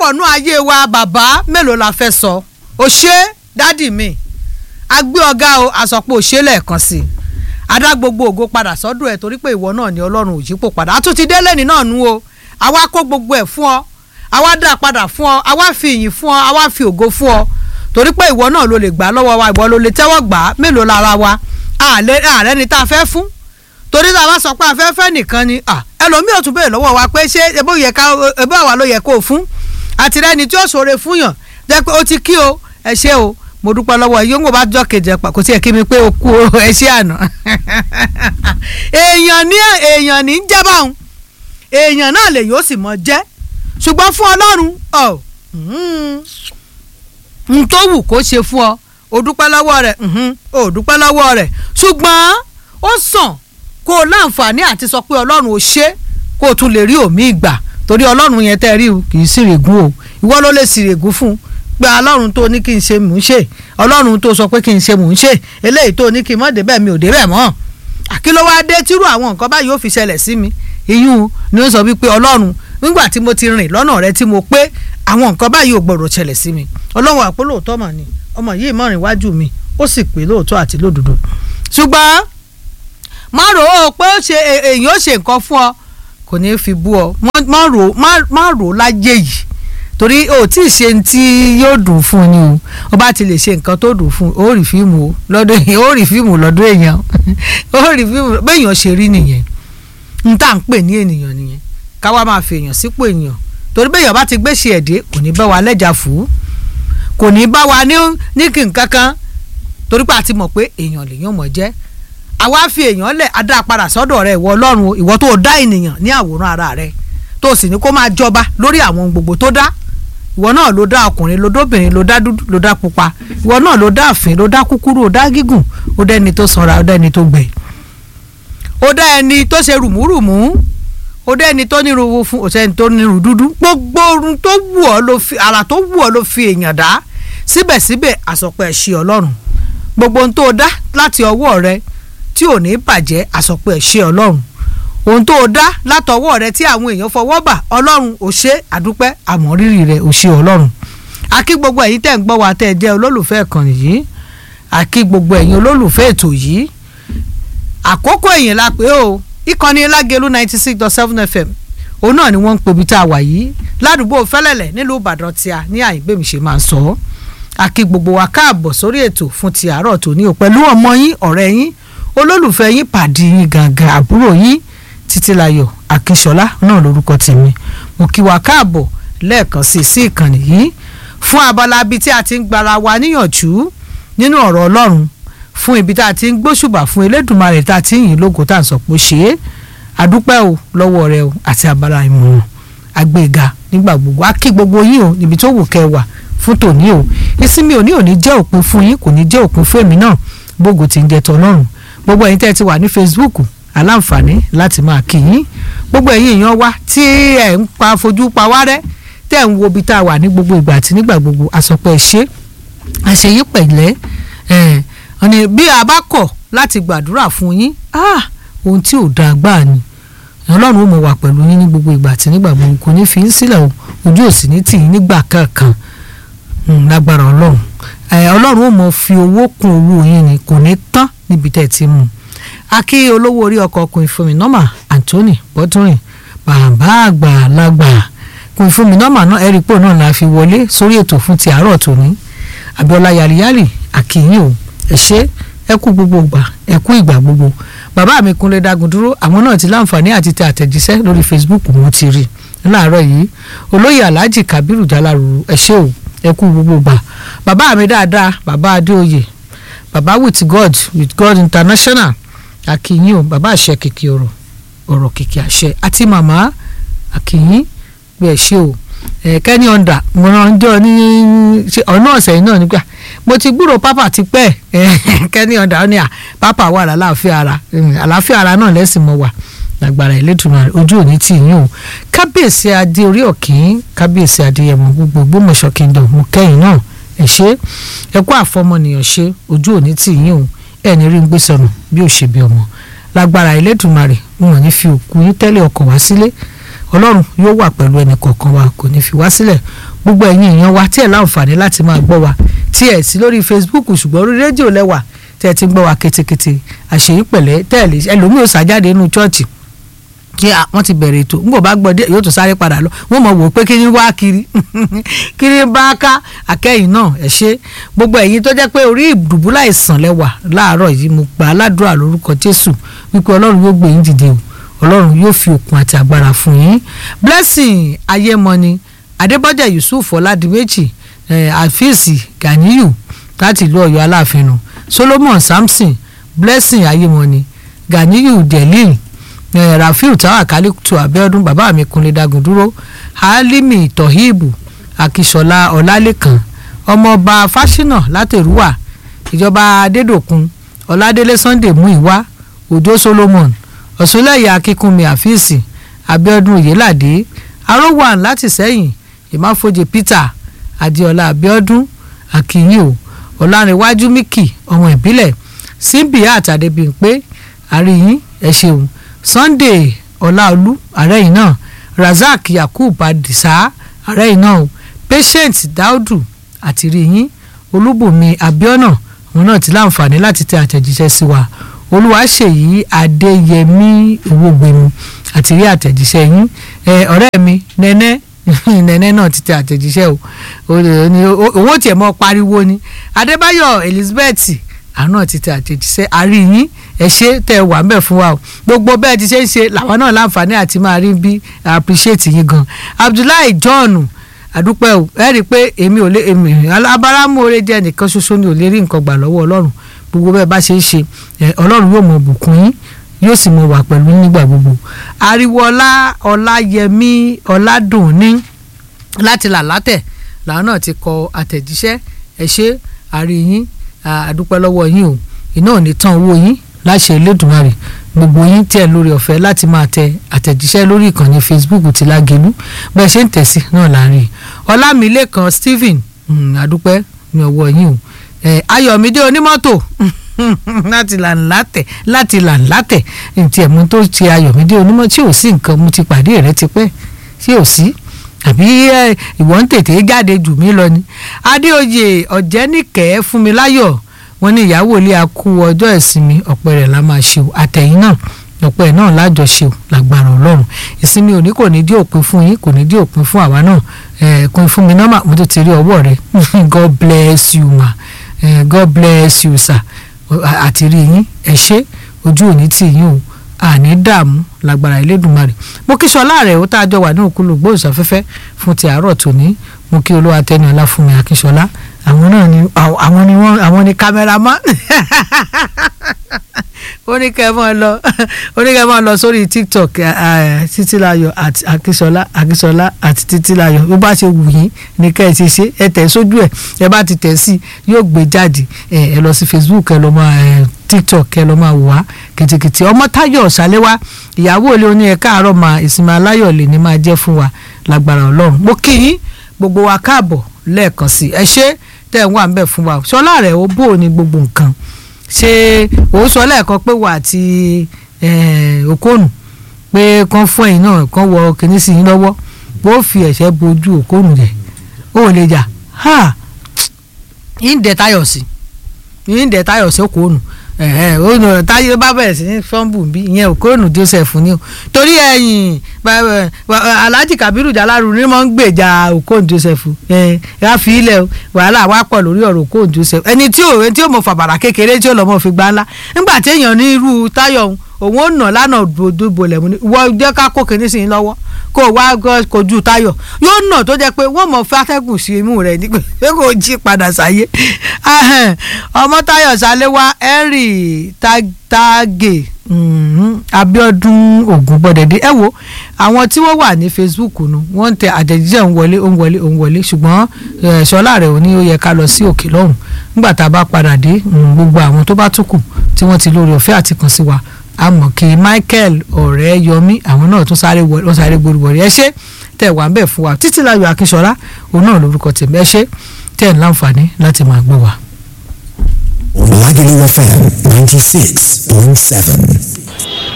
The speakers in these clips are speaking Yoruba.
sọ̀rọ̀ nú ayé wa bàbá mélòó la fẹ́ sọ ò ṣe dádì mi a gbé ọ̀gá o àsọpọ̀ ò ṣe lẹ́ẹ̀kan sí i adá gbogbo ògo padà sọ́dọ̀ ẹ̀ torí pé ìwọ náà ni ọlọ́run ò yípo padà a tún ti délé ní náà nú o àwa kó gbogbo ẹ̀ fún ọ àwa dá padà fún ọ àwa fi ìyìn fún ọ àwa fi ògo fún ọ torí pé ìwọ náà ló lè gbà lọ́wọ́ wa ìwọ ló lè tẹ́wọ́ gbà á mélòó lára wa ààrẹ ni tá a fẹ́ fún torí tá a bá sọ pé a fẹ́ fẹ́ nìkan ni ẹlòmíì ò tún béèrè lọ́wọ́ wa pé ṣé ebó yẹ ká ebó àwa ló yẹ kó o fún àtìrẹ́ni tí ó ṣoore fún yàn jẹ́ pé ó ti kí o ẹ ṣé o mo dúpẹ́ lọ́wọ́ yìí ń bá jọ́ kejì ẹ̀pà kò tí ẹ̀ kí mi pé o kú o ẹ ṣé àná èèyàn ní èèyàn ní jẹ́ báwọn èèyàn náà lè yóò sì mọ jẹ́ ṣùgbọ́n fún ọlọ́run ọ̀ n tó wù kó ṣe fún ọ o dúpẹ́ lọ́wọ́ rẹ̀ o dúpẹ́ lọ́wọ́ rẹ̀ ṣùgbọ́n ó sàn kó o láǹfààní àti sọ pé ọlọ́run ò ṣe kó o tún lè rí òmí ìgbà torí ọlọ́run yẹn tẹ́ rí o kì í sì règùn o ìwọ ló lè sì règùn fún un pé ọlọ́run tó ní kí n ṣe mò ń ṣe ọlọ́run tó sọ pé kí n ṣe mò ń ṣe eléyìí tó ní kí n mọ̀ débẹ̀ mi ò débẹ̀ mọ́ àkí ló wáá dé tírú àwọn nǹkan báyìí ó fi ṣẹlẹ̀ sí mi ìyún ni ó sọ wípé ọlọ́run nígbà tí mo ti rìn lọ́nà rẹ tí mo pé àwọn nǹkan báyìí ò gbọ́dọ̀ ṣẹlẹ̀ sí mi ọlọ́run àpò lóòótọ́ mà ni ọmọ yìí mọ̀rìn wájú mi ó sì pé lóòótọ́ àti lódodo ṣùgbọ́n má rò ó pé ó ṣe èèyàn ó ṣe nǹkan fún ọ kò ní í fi bú ọ má rò ó lájẹ yìí torí o tí ì ṣe tí yóò dùn fún ni o o bá ti lè ṣe nǹkan tó dùn fún o rí fíìmù o lọ́dún èèyàn o rí fíìmù lọ́dún èèyàn o rí fíìmù béèyàn ṣe rí nìyẹn n tá à ń pè ní ènìyàn nìyẹn káwa máa fi èèyàn sípò èèyàn torí béèyàn bá ti gbéṣe ẹ̀dẹ́ kò ní bá wa lẹ́jà fún kò ní bá wa ní ní kí nǹkan kan torí pé a ti mọ̀ pé èèyàn lèèyàn mọ̀ jẹ́ àwa fi èèyàn lẹ̀ adá padà sọ́dọ̀ rẹ̀ ìwọ ọlọ́run ìwọ tó dá ènìyàn ní àwòrán ara rẹ̀ tó sì ní kó máa jọba lórí àwọn gbogbo tó dá ìwọ náà ló dá ọkùnrin ló dóbìnrin ló dá dúdú ló dá pupa ìwọ náà ló dá àfin ló dá kúkúrú ó dá gígùn ó dá ẹni tó sanra ó dá ẹni tó gbẹ ó dá ẹni tó ṣe rùmúrùmú ó dá ẹni tó nírú fún òṣèlú tó nírú dúdú gbogbo ohun tó wù ọ́ ló fi ara tó wù ọ́ ló fi èèyàn dá síbẹ̀síbẹ̀ àsọpọ̀ ẹ̀ṣẹ̀ ọlọ́run gbogbo ohun tó dá láti ọwọ́ rẹ tí ò ní bàjẹ́ àsọpọ̀ ẹ̀ṣẹ̀ ọlọ́run ohun tó o dá látọwọ́ rẹ tí àwọn èèyàn fọwọ́ bà ọlọ́run ò ṣe àdúpẹ́ àmọ́rírì rẹ ò ṣe ọlọ́run àkí gbogbo ẹ̀yin tẹ́ ń gbọ́ wa tẹ́ ẹ jẹ́ olólùfẹ́ ìkànnì yìí àkí gbogbo ẹ̀yin olólùfẹ́ ètò yìí àkókò ẹ̀yìn la pé o ìkànnì lágẹ̀lú ninety six dot seven fm òun náà ni wọ́n ń pobi tá a wà yìí ládùúgbò fẹ́lẹ́lẹ̀ nílùú ìbàdàn tí a ní àyígbèmí ṣe máa ń sọ ọ́ àkí gbogbo wa káàbọ̀ sórí ètò fún ti àárọ̀ tòní o pẹ̀lú ọmọ yín ọ̀rẹ́ yín olólùfẹ́ yín pàdé yín gàgà àbúrò yín títílayọ̀ akínṣọlá náà lórúkọ tèmi mo kí wa káàbọ̀ lẹ́ẹ̀kan sí sí ìkànnì yìí fún abala ibi tí a ti ń gbara wa níyànjú nínú ọ̀rọ̀ ọlọ́run fún ibi tá a ti ń gbóṣùbà fún elédùnmarè tá a ti ń yìn lógo tá a sọ pé ṣe é àdúpẹ́ o lọ́wọ́ rẹ o àti abala ìmọ̀ràn àgbéga nígbà gbogbo á kí gbogbo yín o níbi tó wù kẹ́ wà fún tòní o ìsinmi òní òní jẹ́ òpin fún yín kò ní jẹ́ òpin fún èmi náà bógo ti ń jẹ tọ́lọ́run gbogbo ẹ̀yin tẹ́ ti wà ní Facebook aláǹfààní láti máa kí yín gbogbo ẹ̀yin èèyàn wa tí ẹ̀ ń pa fojú pa wá rẹ́ tẹ́ ń wo ibi tá a wà ní gbogbo ìgbà àti nígbà gbogbo àsọpọ̀ ẹ̀ṣẹ́ àṣeyí pẹ̀lẹ́ ẹ̀ ọ̀nà bí a bá kọ̀ láti gbàdúrà fún yín ohun tí ò dáa gbáà ni ọlọ́run ó mọ̀ wà pẹ̀lú yín ní gbogbo ìgbà àti nígbà gbogbo kò ní fi ń sílẹ̀ o ojú òsì ní tì yín nígbà kankan lágbára ọlọ́run ọlọ́run ó mọ̀ fi owó kún owó yín ni kò ní tán níbi tẹ́ ẹ ti mú un akí olówó orí ọkọ̀ ọkùnrin fún mi nọ́mà Anthony bọ́dúnrìn bàbá àgbàlagbà kùn fún mi nọ́mà náà ẹ̀rípò náà la fi wọlé sórí ètò fún ti àárọ̀ tòní Abíọ́lá yàrìyàrì àkìyìn o ẹ ṣé ẹ kú gbogbo ìgbà ẹ kú ìgbà gbogbo bàbá mi Kúnlé Dágun dúró àwọn náà ti láǹfààní àti tẹ àtẹ̀jíṣẹ́ lórí Facebook mo ti rí láàárọ̀ yìí olóyè Alhaji Kabiru Jaláruru ẹ ṣé o ẹ kú gbogbo ìgbà bàbá mi dáadáa bàbá Adéoyè bàbá with God with God International akínyìn o bàbá àṣẹ kìkì ọ̀rọ̀ ọ̀rọ̀ kìkì àṣẹ àti màmá akínyìn bí ẹ ṣe o kẹ́ni ọ̀ndà mo ràn jọ ní ọ̀nà ọ̀sẹ̀ yìí náà nígbà mo ti gbúrò pápá ti pẹ́ kẹ́ni ọ̀ndà ó ní à pápá wà lálàáfíà ara àlàáfíà ara náà lẹ́sìn mọ́ wà lágbára ìlẹ́tùmọ̀ ojú òní tì yín o kábíyèsí adé orí ọ̀kín kábíyèsí adéyẹmọ gbogbo Ògbómọ̀ṣọ́ kingdom mo kẹ́yìn náà ẹ ṣe ẹ kú àfọmọnìyàn ṣe ojú òní tì yín o ẹni rí ń gbé sọnù bí ò ṣe bí ọmọ lágbára Elédùmarè wọn ní fi òkú yín tẹ́lẹ̀ ọkọ̀ wá sílé ọlọ́run yóò wà pẹ̀lú ẹnì kọ̀ọ̀kan wa kò ní fi wá sílẹ̀ gbogbo ẹ̀yin èèyàn wa tí ẹ̀ láǹfààní láti máa gbọ́ wa tí ẹ̀ sí lórí Facebook ṣùgbọ́n orí rédíò lẹ́wà tẹ́ ẹ ti ń gbọ́ wa ketekete àṣeyí pẹ̀lẹ́ tẹ́ẹ̀lì ẹlòmíì ò sàjáde nínú chọ́ọ̀chì kí wọ́n ti bẹ̀rẹ̀ ètò nígbà bá gbọ́ dé yóò tún sáré padà lọ wọ́n mọ̀ wò ó pé kí ni wá kiri kiri bá ká akẹ́yìn náà ẹ̀ ṣe gbogbo ẹ̀yin tó jẹ́ pé orí ìdùbúlà ìsàn lẹ́wà láàárọ̀ yìí mo gbà á ládùúrà lórúkọ Jésù wípé Ọlọ́run yóò gbé yín dìde o Ọlọ́run yóò fi òkun àti agbára fún yín blessing ayémọ́ni Adébọ́jà Yusuf Ọládìméjì àfíìsì Ganiyu láti ìlú Ọ̀yọ́ Aláàfin nù Solomon Samson blessing ayémọ́ni Ganiyu Delil Eh, rafiu tawakali tu abiodun bàbá mi kunle dagun dúró halimi tohibu akisola ọlálẹ́kan ọmọọba fásinà látẹrúwà ìjọba adédòkun ọládélé sunday muiwa òjó solomon ọ̀ṣunlẹ̀yà akínkúnmi àfíìsì abiodun oyèládé arówàn láti sẹ́yìn ìmáfojì peter adéọlá abiodun akínyìn ọlárẹ̀wájú miki ọmọ ìbílẹ̀ simbiya àtàdébíyìnpé àríyìn ẹ ṣeun sunday ọláolú ààrẹ yìí náà razak yakub adisa ààrẹ yìí náà patient daudu àti ríyìn olúbùnmi abiona òun náà ti láǹfààní láti tẹ àtẹ̀jíṣẹ́ sí wa olúwaṣèyí adéyẹmí owógbèmí àti rí àtẹ̀jíṣẹ́ yín ọ̀rẹ́ mi nẹ́nẹ́ nẹ́nẹ́ náà ti tẹ àtẹ̀jíṣẹ́ o owó tiẹ̀ mọ́ pariwo ni adébáyọ̀ elizabeth àná ti tẹ àtẹ̀jíṣẹ́ àríyìn ẹ ṣe tẹ wà ń bẹ̀ fún wa o gbogbo bẹ́ẹ̀ ti ṣe ń ṣe làwọn náà láǹfààní àti máa rí bí appreciate yín gan abdullahi john àdúpẹ́ o ẹ rí i pé èmi ò lè èmi abáramóore jẹ́ nìkan ṣoṣo ni ò lè rí nǹkan gbà lọ́wọ́ ọlọ́run gbogbo bẹ́ẹ̀ bá ṣe ń ṣe ọlọ́run yóò mọ bùkún yín yóò sì mọ wà pẹ̀lú nígbà gbogbo ariwoọlá ọláyẹmí ọládùnní láti làlátẹ̀ làwọn náà ti kọ àtẹ̀jíṣẹ́ ẹ ṣe àríyìn àdúpẹ́ lọ́wọ́ yín o iná ò ní tán owó yín láṣẹ Elédùmarè gbogbo yín tẹ̀ lórí ọ̀fẹ́ láti máa tẹ àtẹ̀jíṣẹ́ lórí ìkànnì Facebook ti Lágelú bẹ́ẹ̀ ṣe ń tẹ̀sí náà láàrin Ọlámilékan Stephen àdúpẹ́ ní ọwọ́ yín o Ayọ̀mídé onímọ́tò láti làǹlátẹ̀ láti làǹlátẹ̀ ntí ẹ̀mú tó ti Ayọ̀mídé onímọ́tò tí ò sí nǹkan mo ti pàdé rẹ tipẹ́ tí ò sí àbí ìwọ ń tètè jáde jù mí lọ ni Adéoyè Ọ̀jẹ́nìkẹ́ Fúnmiláyọ̀ wọ́n ní ìyàwó ilé akú ọjọ́ ìsinmi ọ̀pẹ rẹ̀ la máa ṣe o àtẹ̀yìn náà ọ̀pẹ náà lájọ ṣe o lágbára ọlọ́run ìsinmi òní kò ní dí òpin fún yín kò ní dí òpin fún àwa náà ẹ̀ẹ́dẹ́kun fún mi nọ́mà mo tó ti rí ọwọ́ rẹ God bless you ma eh, God bless you sir àti rí yín ẹ ṣé ojú òní tì yín o àní dààmú lágbára Elédùmarè mo kí sọlá rẹ ó tá a jọ wà ní òkúlù gbóòsàfẹ́fẹ́ fún ti àárọ̀ tòní mo kí olúwa tẹni ọlá fún mi akíṣọlá àwọn náà ni àwọn ni wọn àwọn ni kámẹ́rámán ó ní kẹ́ ẹ máa lọ ó ní kẹ́ ẹ máa lọ sórí tiktok títílayọ̀ àti akíṣọlá akíṣọlá àti títílayọ̀ bó bá ṣe wù yín ní kẹ́ ẹ ti ṣe ẹ tẹ̀ sójú ẹ̀ ẹ bá ti tẹ̀ sí yóò gbé jáde ẹ lọ sí facebook ẹ lọ máa tiktok ẹ lọ máa wà kìtìkìtì ọmọ táyọ̀ ṣàléwá ìyàwó ilé oní ẹ káàárọ̀ máa ìsinmi aláyọ̀ lè ní máa jẹ́ fún wa lágbára ọlọ́run mo kí yín gbogbo wa káàbọ̀ lẹ́ẹ̀kan sí ẹ ṣé tẹ́ ẹ̀ wà ń bẹ̀ fún wa ṣọlá rẹ̀ ó bò ní gbogbo nǹkan ṣé òun sọ lẹ́ẹ̀kan pé wà àti òkóònù pé kán fún ẹ̀yìn náà kán wọ kìnní sí yín lọ́wọ́ bó fi ẹ̀ṣẹ́ bojú òkóònù rẹ̀ ó lè jà ha yín dẹ̀ tayọ̀ sí yín dẹ̀ tayọ̀ sí òkóònù òun táyé bá bẹ̀rẹ̀ sí ní fọ́ǹbù bí ìyẹn òkóònù Joseph ni o torí ẹ̀yìn Alhaji Kabiru Jalaru ni wọ́n ń gbèjà òkóònù Joseph ẹ̀ fi ilẹ̀ wàhálà wá pọ̀ lórí ọ̀rọ̀ òkóònù Joseph ẹni tí ò tí ò mọ fàbàrà kékeré tí ò lọ́mọ fi gbá ńlá nígbà tí èèyàn ní irú táyọ̀ òun ò nà lánàá dòdò lẹ̀ mú ni wọ́n jẹ́ ká kó kinní sí i lọ́wọ́ kó o wá kojú táyọ̀ yóò nà tó jẹ́ pé wọ́n mọ̀ fẹ́ atẹ́gùn sí imú rẹ̀ ní pé kò jí padà sáyé ọmọ táyọ̀ sálẹ́wá henry tage abiodun ogunbọdẹdẹ ẹ wo àwọn tí wọ́n wà ní facebook nu wọ́n ń tẹ àtẹ̀jíṣẹ́ ń wọlé ń wọlé ń wọlé ṣùgbọ́n ṣọlá rẹ̀ ò ní ó yẹ ká lọ sí òkè lọ́hùn nígbà tá a bá padà dé gbogbo àwọn tó bá tún kù tí wọ́n ti lórí ọ̀fẹ́ àti kàn sí wa àmọ́ kí michael ọ̀rẹ́ yọmí àwọn náà tún sáré wọ́n sáré gbóríwọ̀rí ẹ ṣé tẹ̀ wá ń bẹ̀ fún wa títí láyọ̀ akínṣọlá òun náà lórúkọ tèmi ẹ ṣé tẹ̀ ń láǹfààní láti máa gbọ́ wa. Lagelu FM 96.7.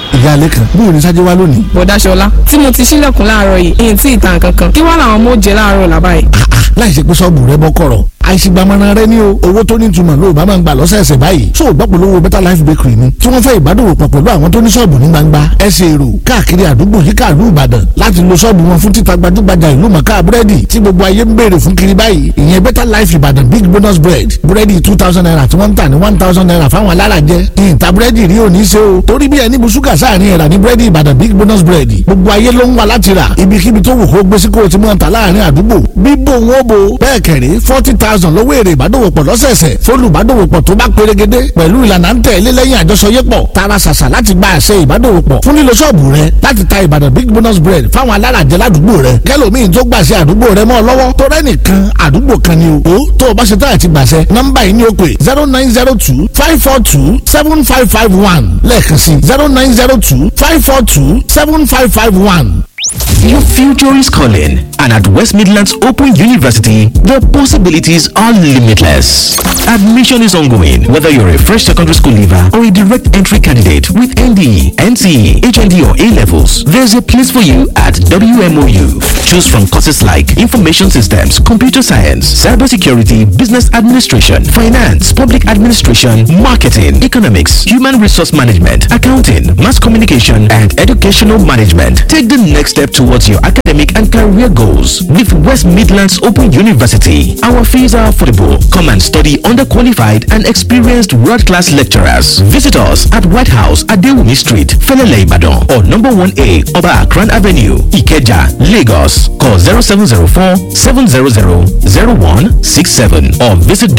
ìyá alẹ́ kan bóyá ní sájẹ́ wá lónìí. bọ̀dá ṣọlá tí mo ti ṣílẹ̀kùn láàárọ̀ yìí èyí tí ìtàn kankan kí wá làwọn ọmọ ó jẹ láàárọ̀ làbá yìí. láì ṣe pé sọ́ọ̀bù rẹ bọ́ kọ̀rọ̀ àìsígbàmọ́ra rẹ ní o owó tó ní ìtumọ̀ ló bá máa ń gbà lọ́sẹ̀ẹsẹ̀ báyìí tó o gbọ́ polówó better life bakery ni tí wọ́n fẹ́ ìbádòwò pọ̀ pẹ̀lú àwọn tó ní sọ́ọ̀bù ní gbangba ẹsẹ̀ èrò káàkiri àdúgbò yíká ìlú ìbàdàn láti lo sọ́ọ̀bù wọn fún títa gbajúgbajà ìlú mọ̀ká búrẹ́dì tí gbogbo ayé ń béèrè fún kiri báyìí ìyẹn better life ìbàdàn big bonus bread búrẹ́dì two thousand naira tí wọ́n ń tà ní one thousand naira fáwọn alárajẹ ìyìntà búrẹ́dì rí òní ṣe o torí bí ẹni bu ṣúgà sáàrin ẹ̀rà ní búrẹ́dì ìbàdàn big bonus bread gbogbo ayé ló ń wá láti rà ibikíbi tó wù kó gbé sí kó o ti mọ̀ ta láàrin àdúgbò bíbò wọn bo bẹ́ẹ̀ kẹ̀rí forty thousand lówó èrè ìbádòwòpọ̀ lọ́sẹ̀ẹsẹ̀ fólùbádòwòpọ̀ tó bá pérégedé pẹ̀lú ìlànà ń tẹ̀lé lẹ́yìn àjọṣọyépọ̀ tara ṣàṣà láti gba àṣẹ ìbádòwòpọ̀ fún lílo ṣọ́ọ̀bù rẹ láti ta ìbàdàn big bonus bread fáwọn alárajẹ ládùúgbò rẹ kẹlòmíì tó gbàṣẹ àdúgbò rẹ mọ́ ọ lọ́wọ́ tó rẹ́nìkan àdúgbò kan ni o tó o bá ṣe táyà ti gbàṣẹ nọ́mbà yìí ni ó pè zero nine zero two five four two seven five five one lẹ́ẹ̀kan sí zero nine zero two five four two seven five five one. Your future is calling, and at West Midlands Open University, the possibilities are limitless. Admission is ongoing, whether you're a fresh secondary school leaver or a direct entry candidate with ND, NCE, HND, or A levels. There's a place for you at WMOU. Choose from courses like Information Systems, Computer Science, Cybersecurity, Business Administration, Finance, Public Administration, Marketing, Economics, Human Resource Management, Accounting, Mass Communication, and Educational Management. Take the next step towards your academic and career goals with West Midlands Open University. Our fees are affordable. Come and study under qualified and experienced world-class lecturers. Visit us at White House at Dewumi Street, Felele Ibadan, or number 1A Oba Akran Avenue, Ikeja, Lagos. Call 0704 700 0167 or visit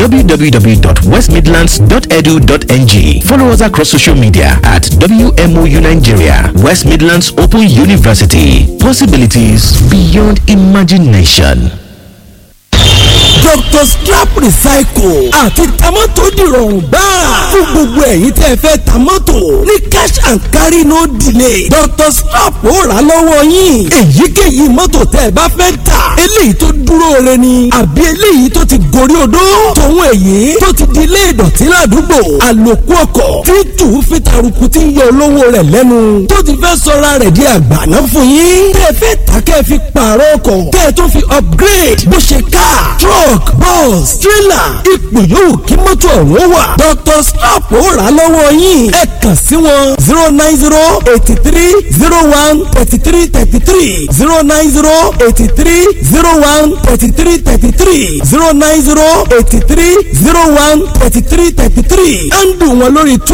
www.westmidlands.edu.ng. Follow us across social media at WMOU Nigeria, West Midlands Open University. Possibilities beyond imagination. Dr. Strap Recycle àti tamọ́tò dìrọ̀rùn gbáà fún gbogbo ẹ̀yin tẹ́ fẹ́ tamọ́tò ní cash and carry no delay Dr. Strap ó rà lọ́wọ́ yín èyíkéyìí mọ́tò tẹ́ ẹ bá fẹ́ tà eléyìí tó dúró re ni àbí eléyìí tó ti gorí odó tòun èyí tó ti di ilé ìdọ̀tí ládùúgbò àlòkù ọkọ̀ tí tù fi taruku tí ń yọ olówó rẹ̀ lẹ́nu tó ti fẹ́ sọra rẹ̀ di àgbàná fún yín tẹ́ fẹ́ tà kẹ́ fi pààrọ̀ ọkọ̀ tẹ́ tó fi upgrade bó ṣe ká truck bus trailer ipò yòówù kí mọ́tò ọ̀hún wà Dr. Strap ó rà lọ́wọ́ yín ẹ kàn sí wọn zero nine zero eighty three zero one thirty three thirty three zero nine zero eighty three zero one thirty three thirty three zero nine zero eighty three zero one thirty three thirty three ẹ̀ ń dùn wọn lórí